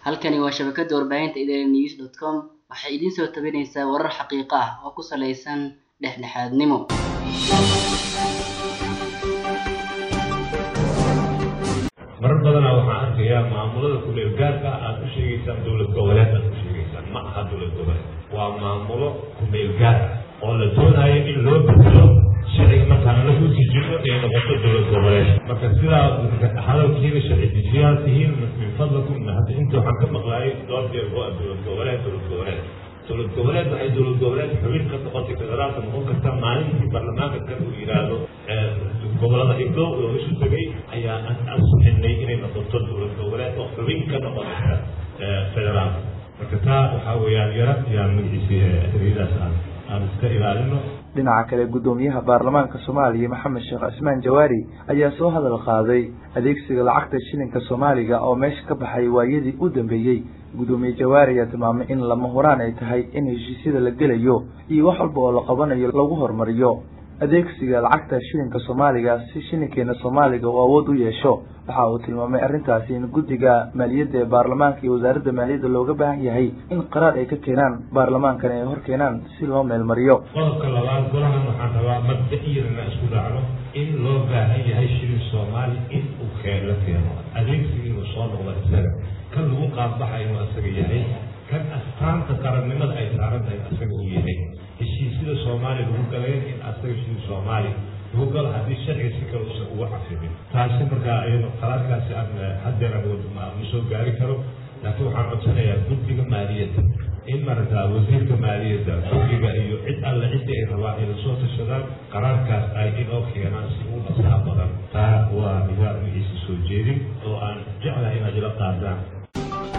halkani waa shabakada warbaahinta idaaha news dot com waxay idiin soo tabinaysaa warar xaqiiqo ah oo ku saleysan dhexdhexaadnimo marar badanaa waxaan arkayaa maamulada kuleel gaarka aad u sheegaysaan dowlad goboleed aad u sheegaysaan ma aha dowlad goboleed waa maamulo kumeel gaar ah oo la doonayo in loo bedelo sharciga markaan lagu sijino ay noqoto dowlad goboleed marka sidaa hadalkiina sharci dejiyaal tihiin min fadlakum hadda inta waxaan ka maqlaayay dhowr jeer oo ah dowlad goboleed dowlad goboleed dowlad goboleed waxay dowlad goboleed xubin ka noqotay federaalka noqon karta maalintii baarlamaanka kan uu yidhaahdo gobolada igdow oo isu tegay ayaa ansixinay inay noqoto dowlad goboleed oo xubin ka noqonaysa federaalka marka taa waxaa weeyaan yara yaan magaciisi ereyadaas aan aan iska ilaalino dhinaca kale guddoomiyaha baarlamaanka soomaaliya maxamed sheekh cismaan jawaari ayaa soo hadal qaaday adeegsiga lacagta shilinka soomaaliga oo meesha ka baxay waayadii u dambeeyey guddoomiye jawaari ayaa tilmaamay in lama huraan ay tahay in heshiisyada la gelayo iyo wax walba oo la qabanayo lagu horumariyo adeegsiga lacagta shilinka soomaaliga si shilinkeena soomaaliga uu awood u yeesho waxa uu tilmaamay arrintaasi in guddiga maaliyadda ee baarlamaanka iyo wasaaradda maaliyadda looga baahan yahay in qaraar ay ka keenaan baarlamaankan ay hor keenaan si loo meelmariyo qodobka labaad golahan waxaan rabaa mabda-iyadana isku raacno in loo baahan yahay shilin soomaali in uu keen la keeno adeegsiga inuu soo noqdo isaga kan lagu qaadbaxa inuu isaga yahay kan astaanta qarannimada ay saaran tahay isaga uu yahay heshiisyada soomaaliya lagu galeen in asaga shilin soomaali lagu galo haddii sharciga si kale usan uga cafimin taasi markaa iyado qaraarkaasi aan haddeer awood ma soo gaari karo laakiin waxaan codsanayaa guddiga maaliyadda in marata wasiirka maaliyadda guddiga iyo cid alle ciddii ay rabaan inay soo tashadaan qaraarkaas ay inoo keenaan si u dhasaa badan taa waa nidaam magiisa soo jeedin oo aan jeclahay inaad ila qaadaan